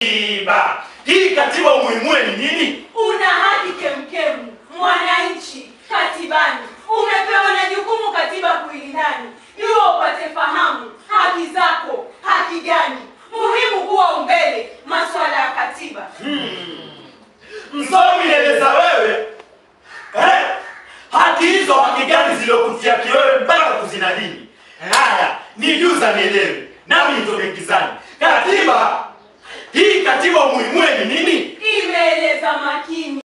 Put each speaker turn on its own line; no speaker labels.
Katiba. Hii katiba umuhimu ni nini?
Una haki kemkemu, mwananchi katibani. Umepewa na jukumu katiba kuilindani. Jua upate fahamu haki zako, haki gani muhimu kuwa umbele masuala ya katiba.
Msomi nieleza wewe eh? Haki hizo haki gani zilizokutia kiwewe mpaka kuzinadini? Haya, nijuza nielewe, nami nitoke gizani. Katiba hii, katiba umuhimu ni nini?
Imeeleza makini